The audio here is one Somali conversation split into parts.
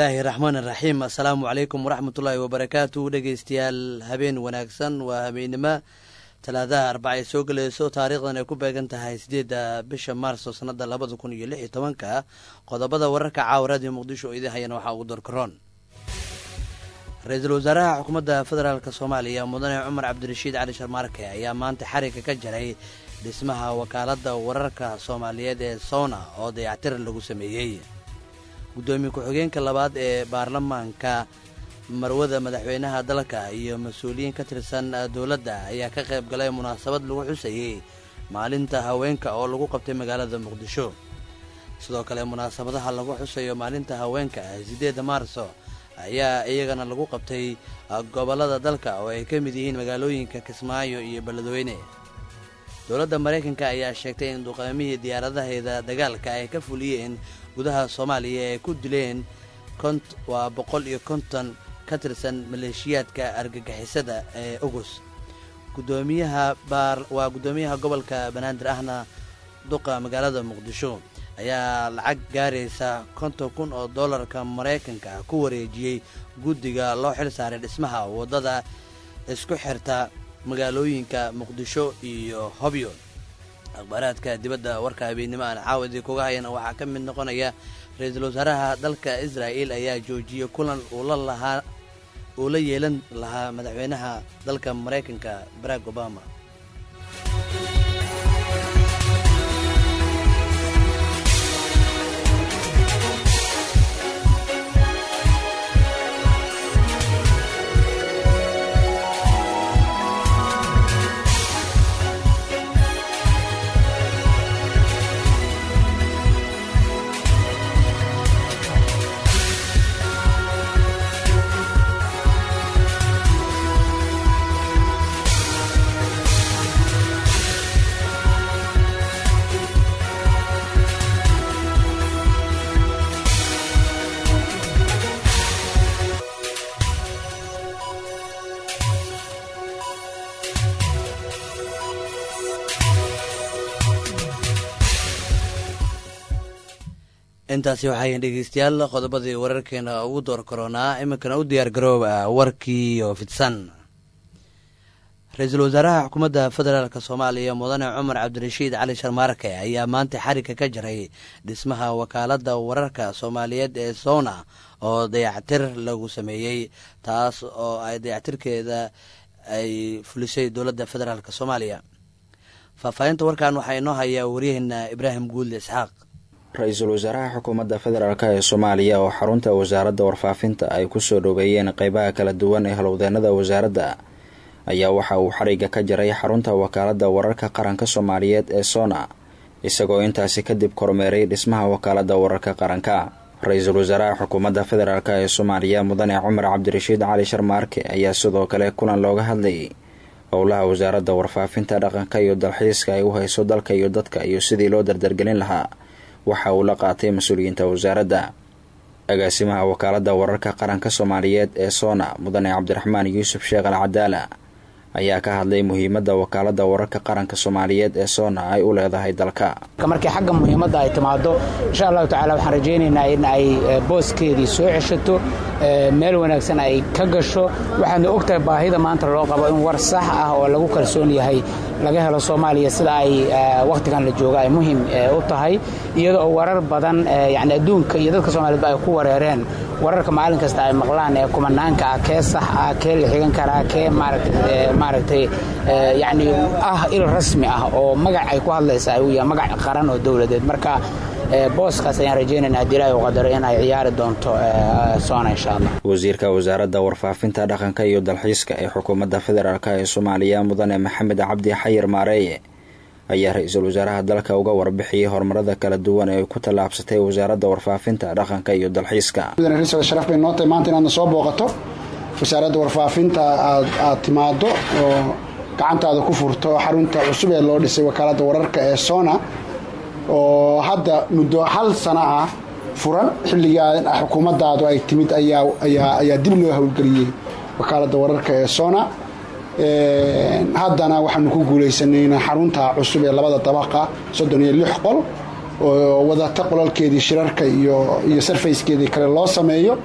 bismillaahi raxmaan iraxiim assalaamu calaykum waraxmatullaahi wabarakaatu dhegeystayaal habeen wanaagsan waa habeennimo talaadaha arbaca ay soo gelayso taariikhdan ay ku beegan tahay sideedda bisha maarso sanada labada kun iyo lix iyo tobanka qodobada wararka caawa raadiyo muqdisho oo idin hayana waxaa ugu dorkaroon ra-iisul wasaaraha xukuumadda federaalk soomaaliya mudane cumar cabdirashiid cali sharmaarke ayaa maanta xariga ka jaray dhismaha wakaaladda wararka soomaaliyeed ee sowna oo dayactir lagu sameeyey guddoomiye ku-xigeenka labaad ee baarlamaanka marwada madaxweynaha dalka iyo mas-uuliyiin ka tirsan dowladda ayaa ka qayb galay munaasabad lagu xusayey maalinta haweenka oo lagu qabtay magaalada muqdisho sidoo kale munaasabadaha lagu xusayo maalinta haweenka sideedda maarso ayaa iyagana lagu qabtay gobollada dalka oo ay ka mid yihiin magaalooyinka kismaayo iyo beledweyne dowladda maraykanka ayaa sheegtay in duqaamihii diyaaradaheeda dagaalka ay ka fuliyeen gudaha soomaaliya ay ku dileen waa boqol iyo konton ka tirsan maleeshiyaadka argagixisada ee ogus gudoomiyaha waa guddoomiyaha gobolka banaadir ahna duqa magaalada muqdisho ayaa lacag gaaraysa konton kun oo dollarka maraykanka ku wareejiyey guddiga loo xil saaray dhismaha waddada isku xirta magaalooyinka muqdisho iyo hobyo akhbaaraadka dibadda warka habeennimo aan caawadii kuga hayana waxaa ka mid noqonaya ra-iisul wasaaraha dalka israa'il ayaa joojiyey kulan uula lahaa uu la yeelan lahaa madaxweynaha dalka maraykanka barack obama intaasi waxayn dhegeystayaal qodobadii wararkeena ugu door karoonaa iminkana u diyaar garooba warkii oo fidsan ra-iisul wasaaraha xukuumadda federaalk soomaaliya mudane cumar cabdirashiid cali sharmaarke ayaa maanta xariga ka jaray dhismaha wakaaladda wararka soomaaliyeed ee sowna oo dayactir lagu sameeyey taas oo ay dayactirkeeda ay fulisay dowladda federaalk soomaaliya faahfaahinta warkan waxaa inoo hayaa waryaheena ibraahim guulde isxaaq ra-iisul wasaaraha xukuumadda federaalk ee soomaaliya oo xarunta wasaaradda warfaafinta ay kusoo dhoweeyeen qeybaha kala duwan ee halowdeenada wasaaradda ayaa waxa uu xariga ka jaray xarunta wakaaladda wararka qaranka soomaaliyeed ee sona isagoo intaasi kadib kormeeray dhismaha wakaaladda wararka qaranka ra-iisul wasaaraha xukuumadda federaalk ee soomaaliya mudane cumar cabdirashiid cali sharmaarke ayaa sidoo kale kulan looga hadlayay howlaha wasaaradda warfaafinta dhaqanka iyo dalxiiska ay u hayso dalka iyo dadka iyo sidii loo dardargelin lahaa waxa uu la qaatay mas-uuliyiinta wasaaradda agaasimaha wakaaladda wararka qaranka soomaaliyeed ee sona mudane cabdiraxmaan yuusuf sheekh al cadaala ayaa ka hadlay muhiimadda wakaaladda wararka qaranka soomaaliyeed ee sona ay u leedahay dalka markii xagga muhiimadda ay timaado insha allahu tacala waxaan rajaynaynaa in ay booskeedii soo ceshato meel wanaagsan ay ka gasho waxaadna ogtahay baahida maanta loo qabo in war sax ah oo lagu kalsoon yahay laga helo soomaaliya sida ay wakhtigan la jooga ay muhiim u tahay iyada oo warar badan yani adduunka iyo dadka soomaaliyedba ay ku wareereen wararka maalin kasta ay maqlaan ee kumanaanka ah kee sax ah kee la xigan karaa kee maaragtay yani ah il rasmi ah oo magac ay ku hadlaysa uu yahay magac qaran oo dowladeed marka booskaas ayaan rajaynayna haddii ilaahi u qadaro in ay ciyaari doonto soona insha allah wasiirka wasaaradda warfaafinta dhaqanka iyo dalxiiska ee xukuumadda federaalk ee soomaaliya mudane maxamed cabdi xayir maareeye ayaa ra-iisul wasaaraha dalka uga warbixiyey horumarada kala duwan ee ay ku tallaabsatay wasaaradda warfaafinta dhaqanka iyo dalxiiska sharaf bay noo tahay maanta inaadna soo booqato wasaaradda warfaafinta aad aad timaado oo gacantaada ku furto xarunta cusub ee loo dhisay wakaaladda wararka ee sona oo hadda muddo hal sano ah furan xilligaa xukuumaddaadu ay timid ayaa dib loo howlgeliyey wakaaladda wararka ee sona haddana waxaanu ku guulaysanay in xarunta cusub ee labada dabaqa soddon iyo lix qol oo wadata qolalkeedii shirarka iyo iyo sarfayskeedii kale loo sameeyo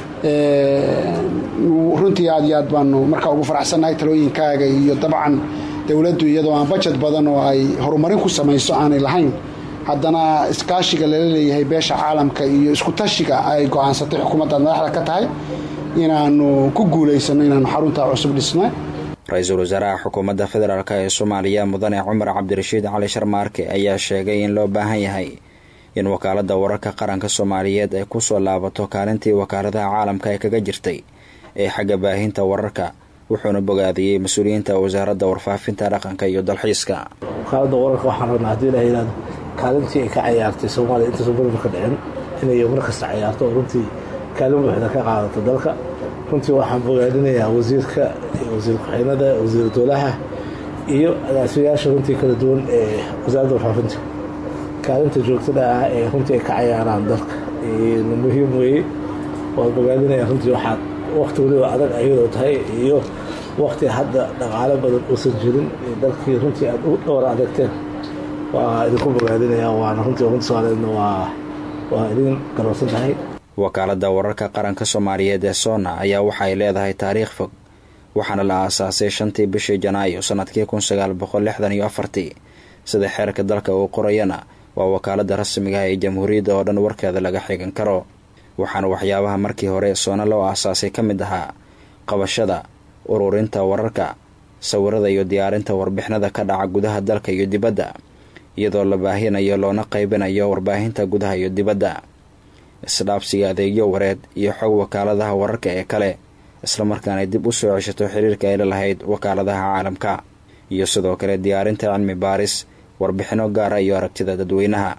runtii aad iyo aad baanu markaa ugu faraxsannahay talooyinkaaga iyo dabcan dowladdu iyadoo aan bajet badan oo ay horumarin ku samayso aanay lahayn haddana iskaashiga lala leeyahay beesha caalamka iyo isku tashiga ay go-aansatay xukuumaddaad madaxda ka tahay inaanu ku guulaysanno inaanu xaruntaa cusub dhisna ra-iisul wasaaraha xukuumadda federaalk ee soomaaliya mudane cumar cabdirashiid cali sharmaarke ayaa sheegay in loo baahan yahay in wakaaladda wararka qaranka soomaaliyeed ay kusoo laabato kaalintii wakaaladaha caalamka ee kaga jirtay ee xagga baahinta wararka wuxuuna bogaadiyey mas-uuliyiinta wasaaradda warfaafinta dhaqanka iyo dalxiiska wakaaladda wararka waxaan rabnaa haddii la yidhahdo kaalintii ay ka cayaartay soomaaliya intaysan burburka dhicin inay mar kasta cayaarto oo runtii kaalin buuxda ka qaadato dalka runtii waxaan bogaadinayaa wasiirka wasiir ku-xeenada wasiir dowlaha iyo agaasimayaasha runtii kala duwan ee wasaaradda warfaafinta kaalinta joogtada ah ee runtii ay ka cayaaraan dalka muhiim weeye waan bogaadinaya runtii waxaad wakti waliba adag ayadoo tahay iyo wakti hadda dhaqaalo badan uusan jirin dalkii runtii aad u dhowr adagteen waa idinku bogaadinaya waana runtii ummadda soomaaliyeedna waa waa idin garowsan tahay wakaaladda wararka qaranka soomaaliyeed ee soona ayaa waxay leedahay taariikh fog waxaana la aasaasay shantii bishii janaayo sanadkii kun sagaal boqol lixdan iyo afartii sida xeerka dalka uu qorayana waa wakaaladda rasmiga ah ee jamhuuriyadda oo dhan warkeeda laga xigan karo waxaana waxyaabaha markii hore soona loo aasaasay ka mid ahaa qabashada ururinta wararka sawirada iyo diyaarinta warbixinada ka dhaca gudaha dalka iyo dibadda iyadoo la baahinayo loona qaybinayo warbaahinta gudaha iyo dibadda isdhaabsiga adeegyo wareed iyo xog wakaaladaha wararka ee kale islamarkaana dib u soo ceshato xiriirka ay la lahayd wakaaladaha caalamka iyo sidoo kale diyaarinta cilmi baaris warbixino gaara iyo aragtida dadweynaha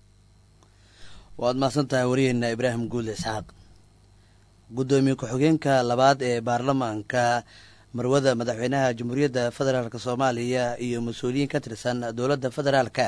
waad mahadsan tahay wariyeena ibraahim guul isxaaq guddoomiye ku-xigeenka labaad ee baarlamaanka marwada madaxweynaha jamhuuriyadda federaalk soomaaliya iyo mas-uuliyiin ka tirsan dowladda federaalka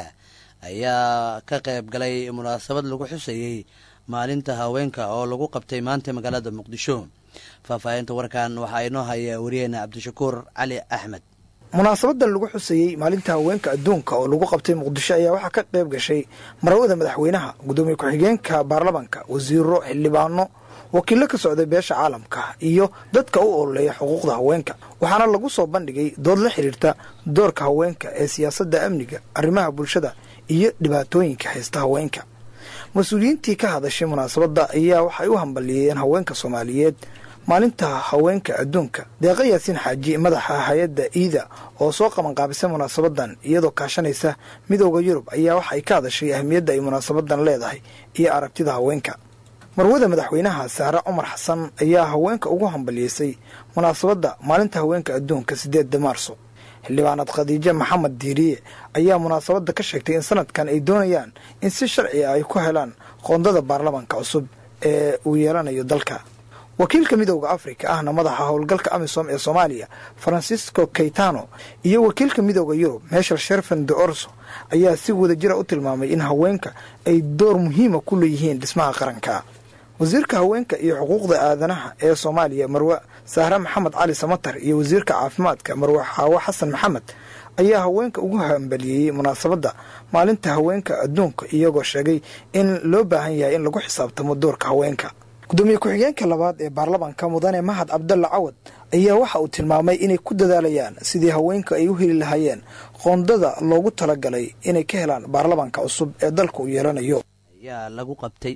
ayaa ka qayb galay munaasabad lagu xusayey maalinta haweenka oo lagu qabtay maanta magaalada muqdisho faahfaahinta warkan waxaa inoo haya wariyeena cabdishakuur cali axmed munaasabadan lagu xusayey maalinta haweenka adduunka oo lagu qabtay muqdisho ayaa waxaa ka qayb gashay marwada madaxweynaha guddoomiye ku-xigeenka baarlamanka wasiiro xildhibaano wakiillo ka socday beesha caalamka iyo dadka u ololeeya xuquuqda haweenka waxaana lagu soo bandhigay dood la xidhiirta doorka haweenka ee siyaasadda amniga arrimaha bulshada iyo dhibaatooyinka haysta haweenka mas-uuliyiintii ka hadashay munaasabadda ayaa waxay u hambalyeeyeen haweenka soomaaliyeed maalinta haweenka adduunka deeqa yaasiin xaaji madaxa hay-adda iida oo soo qabanqaabisay munaasabadan iyadoo kaashanaysa midooda yurub ayaa waxay ka hadashay ahmiyadda ay munaasabadan leedahay iyo aragtida haweenka marwada madaxweynaha saare cumar xasan ayaa haweenka ugu hambalyeysay munaasabadda maalinta haweenka adduunka sideedda maarso xildhibaanad khadiijo maxamed diiriye ayaa munaasabadda ka sheegtay in sanadkan ay doonayaan in si sharci ah ay ku helaan qoondada baarlamanka cusub ee uu yeelanayo dalka wakiilka midooda afrika ahna madaxa howlgalka amisom ee soomaaliya francisco kaytano iyo wakiilka midooda yurub meshel sherfen de orso ayaa si wadajira u tilmaamay in haweenka ay door muhiima ku leeyihiin dhismaha qaranka wasiirka haweenka iyo xuquuqda aadanaha ee soomaaliya marwe sahre maxamed cali samatar iyo wasiirka caafimaadka marwe xaawo xasan maxamed ayaa haweenka ugu hambaliyeeyey munaasabadda maalinta haweenka adduunka iyagoo sheegay in loo baahan yahay in lagu xisaabtamo doorka haweenka gudoomiye ku-xigeenka labaad ee baarlamanka mudane mahad cabdalla cawad ayaa waxa uu tilmaamay inay ku dadaalayaan sidii haweenka ay u heli lahaayeen qoondada loogu talagalay inay ka helaan baarlamanka cusub ee dalka uu yeelanayo ayaa lagu qabtay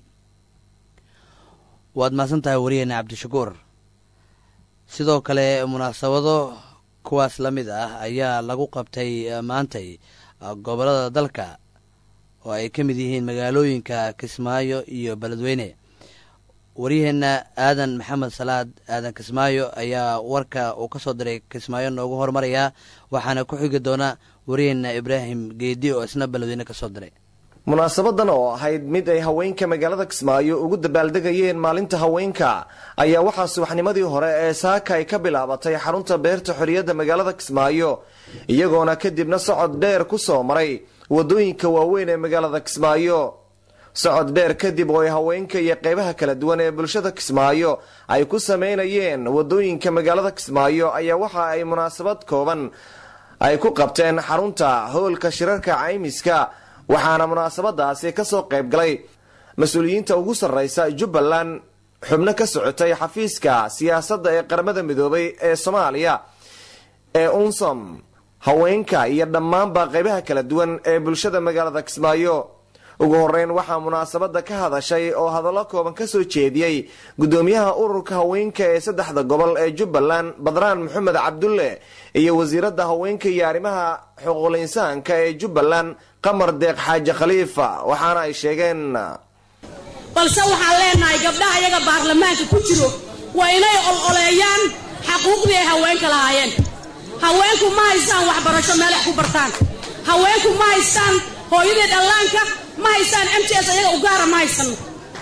waad mahadsan tahay wariyeena cabdishakuur sidoo kale munaasabado kuwaas la mid ah ayaa lagu qabtay maantay gobolada dalka oo ay ka mid yihiin magaalooyinka kismaayo iyo beledweyne waryaheena aadan maxamed salaad aadan kismaayo ayaa warka uu ka soo diray kismaayo noogu hormarayaa waxaana ku xigi doona waryaheena ibraahim geedi oo isna beledweyne ka soo diray munaasabadan oo ahayd mid ay haweenka magaalada kismaayo ugu dabaaldegayeen maalinta haweenka ayaa waxaa subaxnimadii hore ee saaka ay ka bilaabatay xarunta beerta xorriyadda magaalada kismaayo iyagoona kadibna socod dheer ku soo maray waddooyinka waaweyn ee magaalada kismaayo socod dheer kadib oo ay haweenka iyo qeybaha kala duwan ee bulshada kismaayo ay ku sameynayeen waddooyinka magaalada kismaayo ayaa waxa ay munaasabad kooban ay ku qabteen xarunta howlka shirarka caymiska waxaana munaasabadaasi kasoo qayb galay mas-uuliyiinta ugu sarreysa jubbaland xubno ka socotay xafiiska siyaasadda ee qaramada midoobay ee soomaaliya ee unsom haweenka iyo dhammaanba qaybaha kala duwan ee bulshada magaalada kismaayo ugu horeyn waxaa munaasabada ka hadashay oo hadallo kooban kasoo jeediyey gudoomiyaha ururka haweenka ee saddexda gobol ee jubbaland badraan maxamed cabdulle iyo wasiirada haweenka iyo arrimaha xuquuqul insaanka ee jubbaland qamar deeq xaaji khaliifa waxaana ay sheegeen balse waxaan leenahay gabdhaha iyaga baarlamaanka ku jiro waa inay ololeeyaan xaquuqdii ay haweenka lahaayeen haweenku ma haystaan waxbarasho meel wax ku bartaan haweenku ma haystaan hooyadii dhallaanka ma haystaan m t s ayaga u gaara ma haysano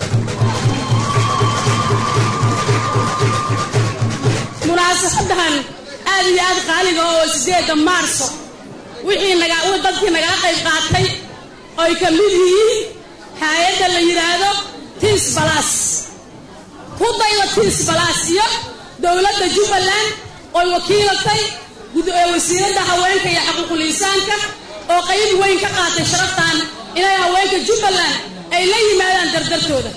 munaasabadan aad iyo aad qaaliga oo sideeda maarso wixii naga dadkii nagala qayb qaatay oy ka mid yihiin hay-adda la yidhaahdo tiis balas ku dayda tiis balas iyo dowladda jubbaland oy wakiilatay wasiiradda haweenka iyo xaquuqul insaanka oo qayb weyn ka qaatay sharaftan inay haweenka jubbaland ay la yimaadaan dardartooda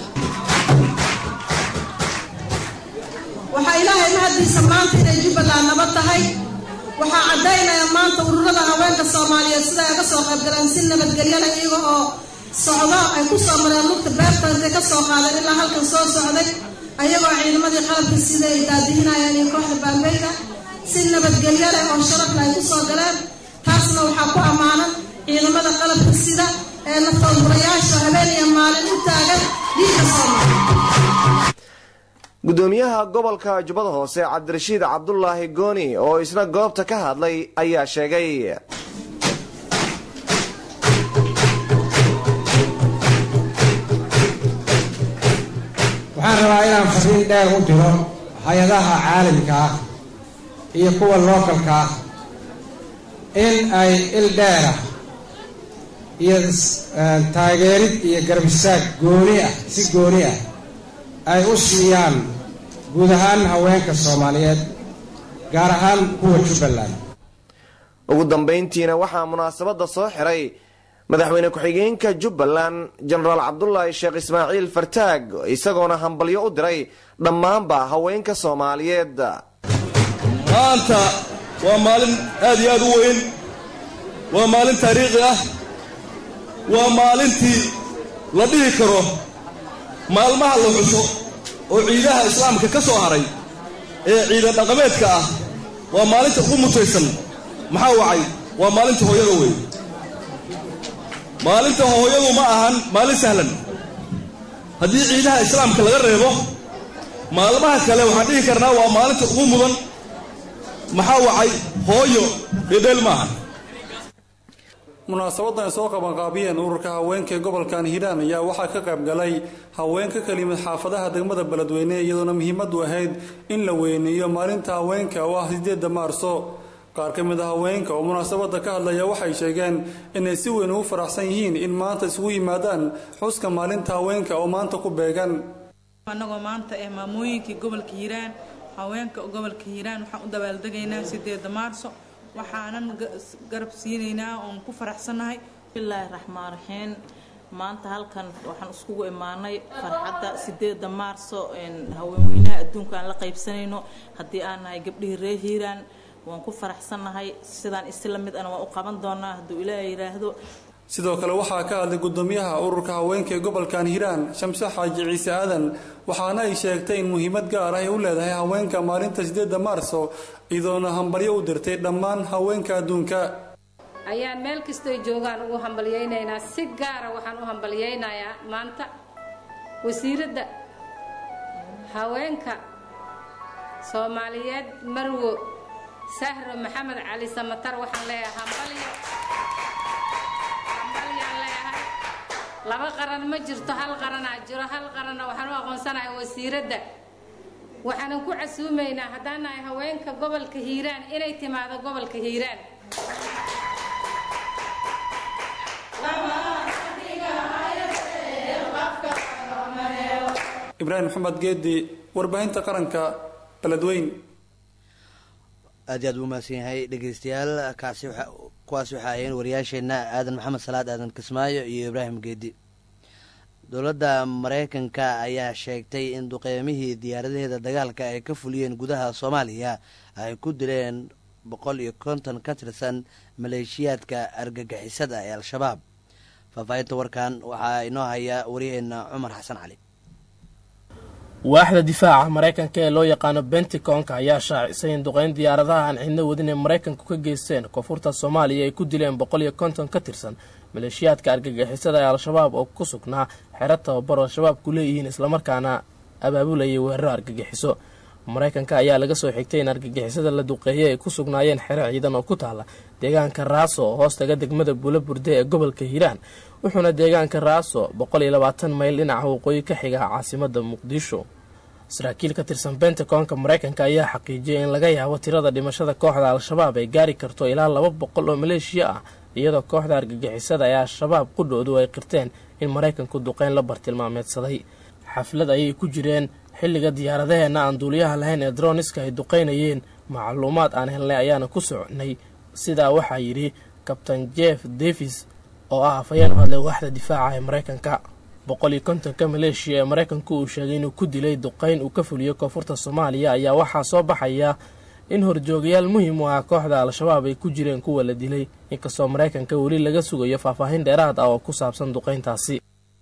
waxaa ilaahay mahaddiisa maanta inay jubbaland nabad tahay waxaa caddaynaya maanta ururada haweenka soomaaliyeed sida ay ka soo qaybgaleen si nabadgelyana iyaga oo socdo ay ku soo mareen lugta beerta intay ka soo qaadeen ilaa halkan soo socday ayagoo ciidamadii qalabka sida ay daadihinayaan iyo kooxda baambeyda si nabadgelyo leh oo sharafle ay ku soo galeen taasna waxaa ku ammaanan ciidamada qalabka sida ee naftoodurayaasha habeen iyo maalin u taagan dhiigka soomaaliya gudoomiyaha gobolka jubbada hoose cabdirashiid cabdulaahi gooni oo isna goobta ka hadlay ayaa sheegay waxaan rabaa inaan fariin dheer u diro hay-adaha caalamka ah iyo kuwa lookalka ah in ay il dheerah iyo taageerid iyo garbisaag gooni ah si gooni ah ay u siiyaan guud ahaan haweenka soomaaliyeed gaar ahaan kuwa jubbaland ugu dambayntiina waxaa munaasabada soo xiray madaxweyne ku-xigeenka jubbaland jenaraal cabdulaahi sheekh ismaaciil fartaag isagoona hambalyo u diray dhammaanba haweenka soomaaliyeed maanta waa maalin aad iyo aad u weyn waa maalin taariikhi ah waa maalintii la dhihi karo maalmaha la xuso oo ciidaha islaamka ka soo haray ee ciidan dhaqameedka ah waa maalinta ugu mutaysan maxaa wacay waa maalinta hooyada weyn maalinta hooyadu ma ahan maalin sahlan haddii ciidaha islaamka laga reebo maalmaha kale waxaan dhihi karnaa waa maalinta ugu mudan maxaa wacay hooyo dhedheel maaha munaasabadan ay soo qabanqaabiyeen ururka haweenka ee gobolkan hiiraan ayaa waxaa ka qayb galay haween ka kala yimid xaafadaha degmada beledweyne iyadoona muhiimadu ahayd in la weyneeyo maalinta haweenka oo ah sideeda maarso qaar ka mid a haweenka oo munaasabada ka hadlaya waxay sheegeen inay si weyn ugu faraxsan yihiin in maanta isugu yimaadaan xuska maalinta haweenka oo maanta ku beegan annagoo maanta eh maamooyinkii gobolka hiiraan haweenka gobolka hiiraan waxaan u dabaaldegaynaa sideeda maarso waxaanan garab siinaynaa oon ku faraxsannahay bismillaahi raxmaan raxiim maanta halkan waxaan iskugu imaanay farxadda sideeda maarso haweenweynaha adduunka aan la qaybsanayno haddii aan nahay gabdhihii reer hiiraan waan ku faraxsannahay sidaan isi la mid ana waan u qaban doonaa hadduu ilaaha yidhaahdo sidoo kale waxaa ka hadlay gudoomiyaha ururka haweenka ee gobolkan hiiraan shamse xaaji ciise aadan waxaana ay sheegtay in muhiimad gaar ah ay u leedahay haweenka maalinta sideeda maarso iyadoona hambalyo u dirtay dhammaan haweenka adduunka ayaan meel kastoy joogaan ugu hambalyaynaynaa si gaara waxaan u hambalyaynayaa maanta wasiiradda haweenka soomaaliyeed marwo sahro maxamed cali samatar waxaan leeyahay hambalyo hambalyaan leeyahay laba qaran ma jirto hal qaranaa jiro hal qaranna waxaan u aqoonsanahay wasiiradda waxaanan ku casuumaynaa haddaan nahay haweenka gobolka hiiraan inay timaado gobolka hiiraan ibraahim maxamed geedi warbaahinta qaranka beledweyn aad iyo aad u mahadsan yahay dhegeystayaal kaasi waxa kuwaasi waxaa ahayeen wariyaasheenna aadan maxamed salaad aadan kismaayo iyo ibraahim geedi dowladda mareykanka ayaa sheegtay in duqeymihii diyaaradaheeda dagaalka ay ka fuliyeen gudaha soomaaliya ay ku dileen boqol iyo konton ka tirsan maleeshiyaadka argagixisada ee al-shabaab faahfaahinta warkan waxaa inoo haya waryaheena cumar xasan cali waaxda difaaca maraykanka ee loo yaqaano benticonka ayaa shaacisay in duqeyn diyaaradaha aan cidno wadin ee maraykanku ka geysteen koonfurta soomaaliya ay ku dileen boqol iyo konton ka tirsan maleeshiyaadka argagixisada ee al-shabaab oo ku sugnaa xero tababar oo shabaabku leeyihiin islamarkaana abaabulayay weeraro argagixiso maraykanka ayaa laga soo xigtay in argagixisada la duqeeyay ay ku sugnaayeen xero ciidan oo ku taala deegaanka raaso oo hoostaga degmada buula burde ee gobolka hiiraan wuxuuna deegaanka raaso boqol iyo labaatan mayl dhinaca waqooyi ka xiga caasimada muqdisho saraakiil ka tirsan bentaconka maraykanka ayaa xaqiijiyay in laga yaabo tirada dhimashada kooxda al-shabaab ay gaari karto ilaa laba boqol oo maleeshiya ah iyadoo kooxda argagixisada ee al-shabaab qudhoodu ay qirteen in maraykanku duqeyn la bartilmaameedsaday xaflad ayay ku jireen xilliga diyaaradaheena aan duuliyaha lahayn ee droniska ay duqeynayeen macluumaad aan helnay ayaana ku soconay sidaa waxaa yidhi kabtain jeff davis oo ah afhayeen u hadlay waaxda difaaca ee maraykanka boqol iyo kontonka maleeshiya ee maraykanku uu sheegay inuu ku dilay duqeyn uu ka fuliyo koonfurta soomaaliya ayaa waxaa soo baxaya in horjoogayaal muhiim u ah kooxda al-shabaab ay ku jireen kuwa la dilay inkastoo maraykanka weli laga sugayo faahfaahin dheeraad ah oo ku saabsan duqeyntaasi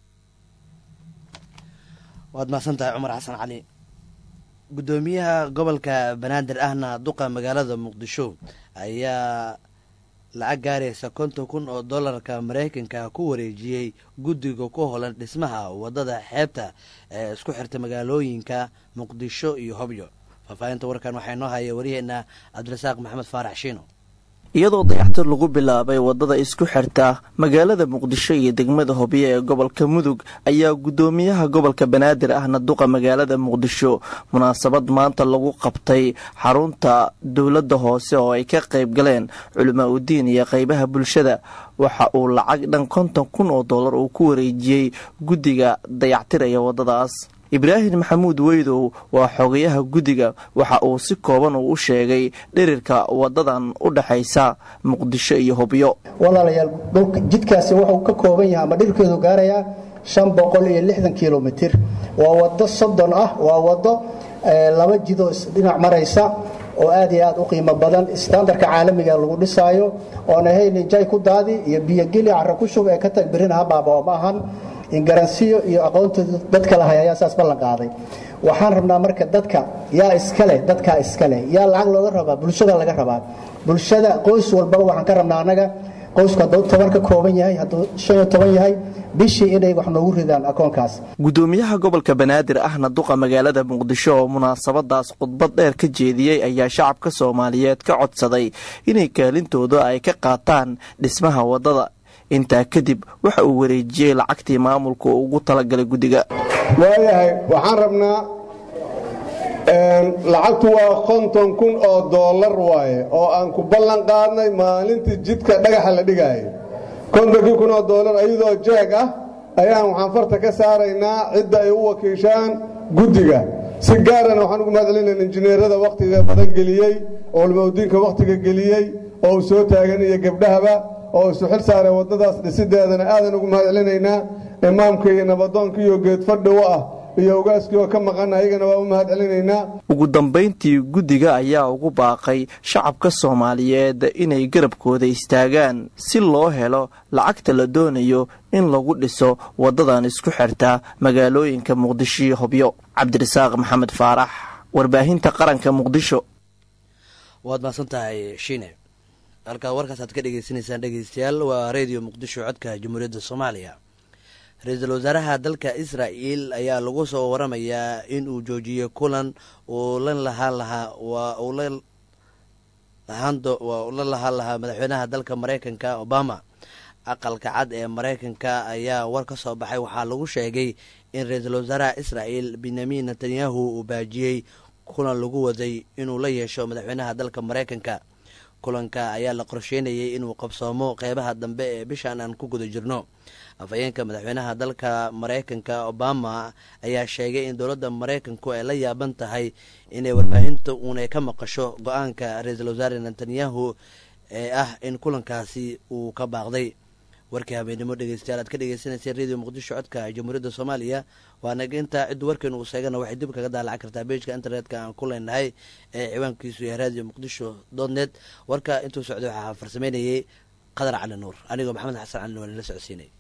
waad mahadsantahay cumar xasan cali guddoomiyaha gobolka banaadir ahna duqa magaalada muqdisho ayaa lacag gaaraysa konton kun oo dollarka maraykanka ku wareejiyey guddiga ku holan dhismaha waddada xeebta ee isku xirta magaalooyinka muqdisho iyo hobyo faahfaahinta warkan waxaa inoo haya waryaheena cabdirasaaq maxamed faarax shiino iyadoo dayaxtir lagu bilaabay waddada isku xirta magaalada muqdisho iyo degmada hobyo ee gobolka mudug ayaa guddoomiyaha gobolka banaadir ahna duqa magaalada muqdisho munaasabad maanta lagu qabtay xarunta dowladda hoose oo ay ka qayb galeen culimaa udiin iyo qaybaha bulshada waxa uu lacag dhan konton kun oo dollar uu ku wareejiyey guddiga dayactiraya waddadaas ibraahim maxamuud weydow waa xogayaha guddiga waxa uu si kooban uu u sheegay dhirirka wadadan u dhexaysa muqdisho iyo hobyo walaalayaal dhulka jidkaasi wuxuu ka kooban yahay ama dhirkeedu gaarayaa shan boqol iyo lixdan kilomitir waa wado soddon ah waa wado laba jidoo dhinac maraysa oo aad iyo aad u qiimo badan standarka caalamiga lagu dhisaayo oon ahayn jay ku daadi iyo biyogeli cara ku shub ee ka tag birina habaaba oo ma ahan ingaransiyo iyo aqoontooda dadka lahay ayaa saas ballan qaaday waxaan rabnaa marka dadka yaa iskale dadkaa iskale yaa lacag looga rabaa bulshada laga rabaa bulshada qoys walbaba waxaan ka rabnaa annaga qoysku hadduu toban ka kooban yahay hadduu shan iyo toban yahay bishii inay wax noogu ridaan akoonkaas guddoomiyaha gobolka banaadir ahna duqa magaalada muqdisho oo munaasabadaas khudbad dheer ka jeediyey ayaa shacabka soomaaliyeed ka codsaday inay kaalintooda ay ka qaataan dhismaha waddada intaa kadib waxa uu wareejiyey lacagtii maamulka uu ugu talagalay guddiga waayahay waxaan rabnaa lacagtu waa konton kun oo dollar waaye oo aan ku ballan qaadnay maalintii jidka dhagaxa la dhigaayo kontonkii kun oo dollar ayadoo jeeg ah ayaan waxaan farta ka saaraynaa cidda ay u wakiishaan guddiga si gaarana waxaan ugu mahadcelinayn injineerada wakhtiga badan geliyey oo ulmawdiinka wakhtiga geliyey oo uu soo taagan iyo gabdhahaba oo isu xil saaray waddadaas dhisideedana aadan ugu mahadcelinaynaa imaamka iyo nabadoonka iyo geedfadhi u ah iyo ogaaskii oo ka maqan ayagana waa u mahadcelinaynaa ugu dambayntii guddiga ayaa ugu baaqay shacabka soomaaliyeed inay garabkooda istaagaan si loo helo lacagta la doonayo in lagu dhiso waddadan isku xirta magaalooyinka muqdisho iyo hobyo cabdirasaaq maxamed faarax warbaahinta qaranka muqdisho waad mahadsan tahay shiine halkaa warkaas aad ka dhegeysanaysaan dhegeystayaal waa redio muqdisho codka jamhuuriyadda soomaaliya ra-iisul wasaaraha dalka israa'el ayaa lagu soo waramayaa in uu joojiyey kulan uu la lahaan lahaa waa uu la waa la lahaan lahaa madaxweynaha dalka maraykanka obama aqalka cad ee maraykanka ayaa war ka soo baxay waxaa lagu sheegay in ra-iisul wasaaraha israa'el benyamin netanyahu uu baajiyey kulan lagu waday inuu la yeesho madaxweynaha dalka maraykanka kulanka ayaa la qorsheynayay inuu qabsoomo qeybaha dambe ee bishan aan ku guda jirno afhayeenka madaxweynaha dalka maraykanka obama ayaa sheegay in dowladda maraykanku ay la yaaban tahay inay warbaahinta uunay ka maqasho go-aanka ra-iisul wasaare netanyahu ee ah in kulankaasi uu ka baaqday warkii habeenimo dhegeystayaal aad ka dhegeysaneyseen radio muqdisho codka jamhuuriyadda soomaaliya waa naga intaa ciddu warkeenu uu sheegana waxay dib kaga daalacan kartaa beejka internetka aan ku leenahay ee ciwaankiisu yahay radio muqdisho dotnet warka intuu socday waxaa farsameynayay qadar cali nuur anigoo maxamed xasan cali nuur la socodsiinay